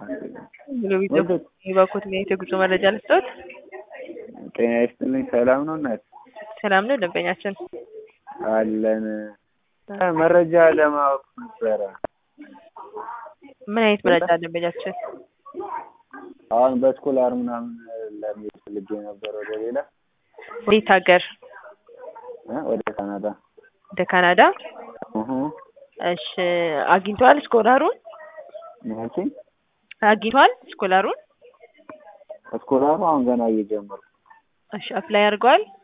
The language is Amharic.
የባኮት የጉዞ መረጃ ልስጥዎት? ጤና ይስጥልኝ። ሰላም ነው እናት? ሰላም ነው ደንበኛችን? አለን። መረጃ ለማወቅ ነበረ። ምን አይነት መረጃ ደንበኛችን? አሁን በስኮላር ምናምን ለመሄድ ፈልጌ ነበር ወደ ሌላ ወዴት ሀገር? እ ወደ ካናዳ። ወደ ካናዳ? እህ እሺ አግኝተዋል ስኮላሩን? መቼ አግኝተዋል ስኮላሩን? ስኮላሩ አሁን ገና እየጀመርኩ እሺ አፕላይ አድርገዋል?